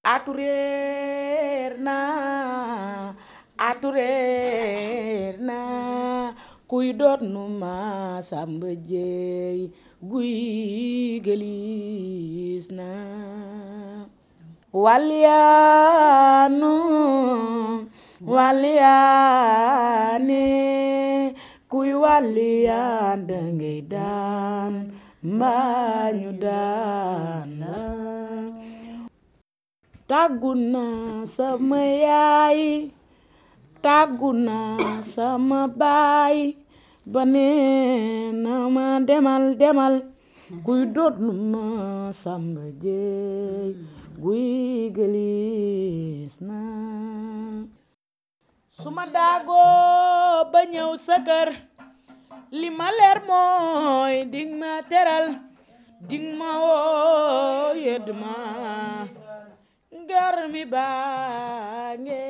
atu réer na atu réer na kuy doot nu ma samba jeey guy gelis na walyaanu walyaane kuy walyaan dangay daan mbaa ñu daan la tàggu naa sama yaay tàggu naa sama baay ba nee na ma demal demal kuy doot nu ma samba jeey guy gelis na su ma daagoo ba ñëw sa kër li ma leer mooy ding ma teral ding ma woo yedd ma ngar mi baange